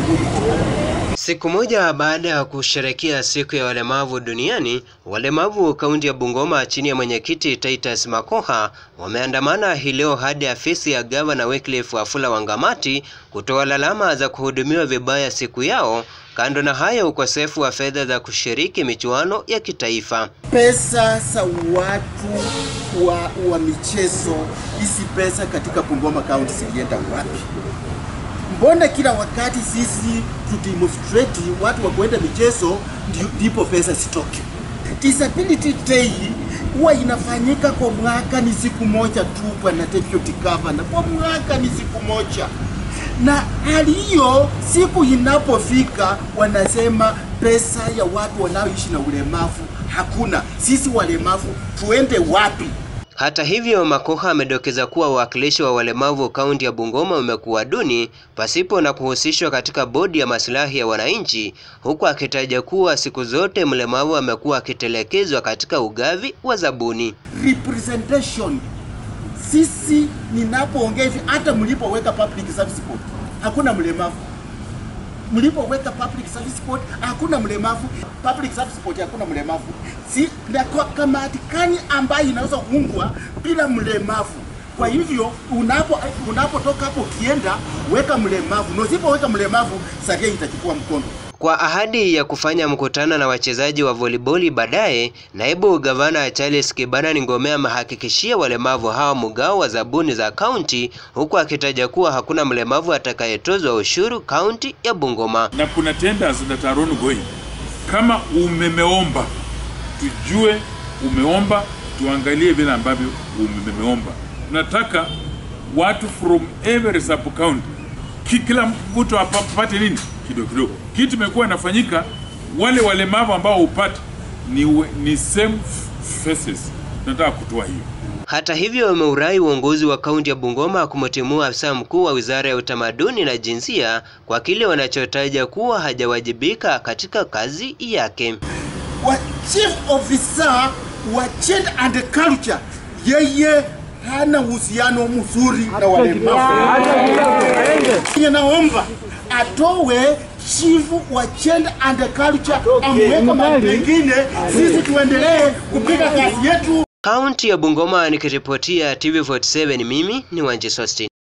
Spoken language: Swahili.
Siku moja baada ya kusherehekea siku ya walemavu duniani, walemavu kaunti ya Bungoma chini ya mwenyekiti Titus Makoha wameandamana hii leo hadi afisi ya gavana Wycliffe Wafula Wangamati kutoa lalama za kuhudumiwa vibaya siku yao. Kando na hayo, ukosefu wa fedha za kushiriki michuano ya kitaifa. Pesa za watu wa, wa michezo, hizi pesa katika Bungoma County zilienda wapi? Mbona kila wakati sisi tudemonstrate watu wa kuenda michezo ndipo pesa zitoke? Disability Day huwa inafanyika kwa mwaka ni siku moja tu, bwana deputy governor, kwa mwaka ni siku moja na hali hiyo siku inapofika wanasema pesa ya watu wanaoishi na ulemavu hakuna. Sisi walemavu tuende wapi? Hata hivyo, Makoha amedokeza kuwa uwakilishi wa walemavu kaunti ya Bungoma umekuwa duni pasipo na kuhusishwa katika bodi ya maslahi ya wananchi, huku akitaja kuwa siku zote mlemavu amekuwa akitelekezwa katika ugavi wa zabuni. Representation sisi ninapoongea hivi, hata mlipoweka public service board hakuna mlemavu, mlipoweka public service board hakuna mlemavu, public service board hakuna mlemavu, si na kwa kamati kani ambayo inaweza kuungwa bila mlemavu. Kwa hivyo unapo unapotoka hapo ukienda, weka mlemavu, na usipoweka mlemavu, saria itachukua mkondo. Kwa ahadi ya kufanya mkutano na wachezaji wa voliboli baadaye, naibu gavana Charles Kibana Ngome amehakikishia walemavu hao mgao wa zabuni za kaunti, huku akitaja kuwa hakuna mlemavu atakayetozwa ushuru kaunti ya Bungoma. na kuna tenders that are ongoing. Kama umemeomba, tujue umeomba, tuangalie vile ambavyo umemeomba. Tunataka watu from every sub county, Ki- kila mtu apa- apate nini kidogo kidogo. Kitu imekuwa inafanyika, wale walemavu ambao upate ni, we- ni same f- faces. Tunataka kutoa hiyo. Hata hivyo, ameurai uongozi wa kaunti ya Bungoma kumtimua afisa mkuu wa wizara ya utamaduni na jinsia kwa kile wanachotaja kuwa hajawajibika katika kazi yake. wa chief officer wa Trade and Culture, yeye hana uhusiano mzuri na walemavu. Naomba atowe chief wa Trade and Culture amweke mahali pengine, sisi tuendelee kupiga kazi yetu. Kaunti ya Bungoma nikiripotia TV47 mimi ni Wanji Sostin.